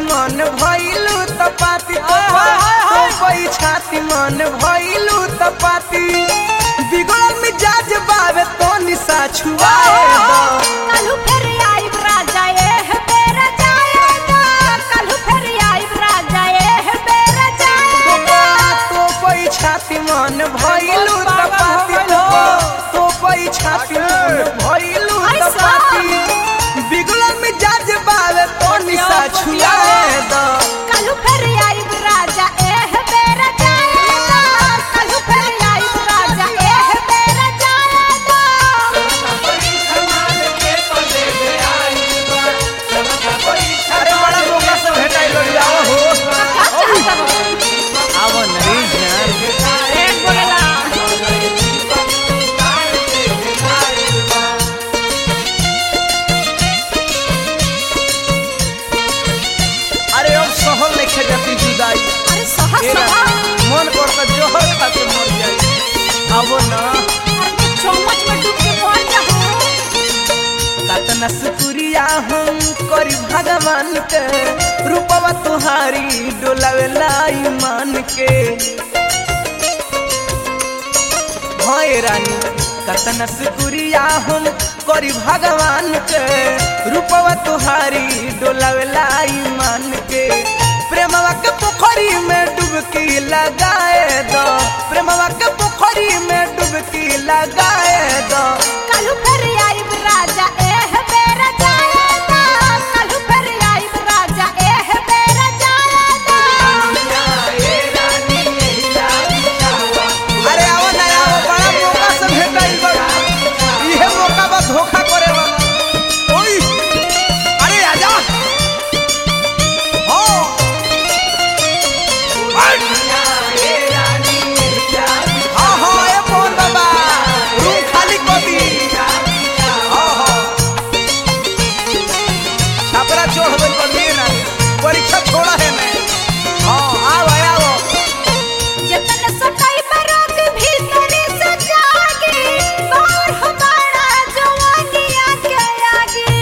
मन भइलू त पाती तो तो कोई छाती मन भइलू त पाती बिगड़ल मिजाज बावे तो निशा छुआए दो कालू फेर आइब राजा एह बेरा जाएगा कालू फेर आइब राजा एह बेरा जाएगा तो कोई छाती मन भइलू त पाती तो तो कोई छाती मन भइलू त पाती बिगड़ल मिजाज बावे तो निशा छुआए दो कालू फेर आइब राजा एह बेरा जाएगा कालू फेर आइब राजा एह बेरा जाएगा अरे बड़ा मौका से भेटाइल आओ हो आवो नरेश यार अरे अब सहल लेखे जाती जुदाई अरे सहा ए सहा रानी, मन करता जोहर खाते मर जाई आवो ना अरे तू चम्मच में डूब के मर जाओ कतना शुक्रिया हम करी भगवान के रूपवा तुहारी डोलावेला ईमान के भय रानी कतना शुक्रिया हम करी भगवान के रूपवा तुहारी डोलावेला ईमान के प्रेमवा के पोखरी में डुबकी लगाए दो प्रेमवा के पोखरी में डुबकी लगाए दो कालू फेर आइब राजा एह बेरा जाएगा कालू फेर आइब राजा एह बेरा जाएगा अरे आओ ना आओ बड़ा मौका से भेटाइल बा इहे मौका बा धोखा करे बा ओई अरे आजा हो हाँ हाँ ए मोहन बाबा रूम खाली कर दी हाँ हाँ छापरा चढ़ गई कर लिए ना परीक्षा छोड़ा है मैं हाँ आओ आओ जतन सकाई बरोग भीतरी से जागे बाहर हमारा जवानिया के आगे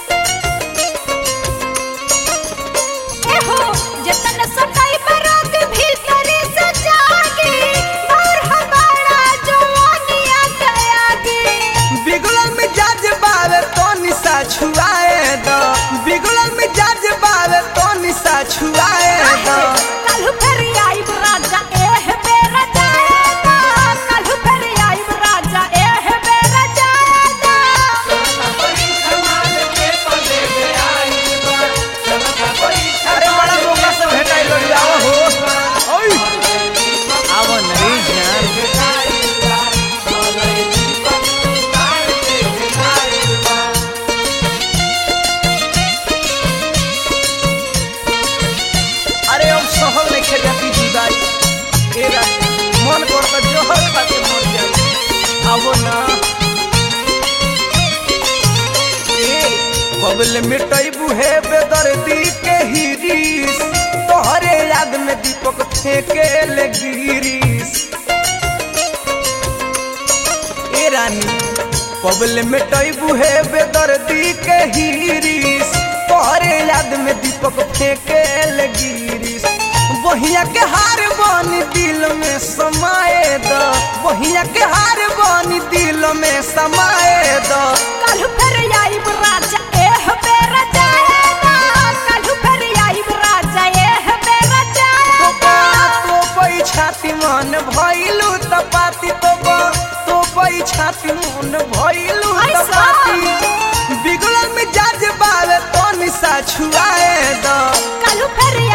एहो जतन सकाई बरोग भीतरी से जागे बाहर हमारा जवानिया के आगे बिगड़ल मिजाज बावे तो निशा छुआए दो बिगड़ल मिजाज बावे तो निशा छुआए दो कालू फेर आइब राजा एह बेरा जाएगा कालू फेर आइब राजा एह बेरा जाएगा अरे बड़ा मौका से भेटाइल आओ हो ओई आवो नरेश यार अरे अब सहल लेखे जाती जुदाई ए रानी, मन करता जोहर खाते मर जाई आवो ना बबल मिटई बुहे बेदर्दी के हिरीस तोहरे याद में दीपक फेंके ले गिरीस ए रानी बबल मिटई बुहे बेदर्दी के हिरीस तोहरे याद में दीपक फेंके ले गिरीस बहिया के हार बनी दिल में समाए दो बहिया के हार बनी दिल में समाए दो कालू फेर आइब राजा एह बेरा जाएगा कालू फेर आइब राजा एह बेरा जाएगा तो कोई छाती मन भइलू त पाती तो तो कोई छाती मन भइलू त ऐसा? पाती बिगड़ल मिजाज बावे तो निशा छुआए दो कालू फेर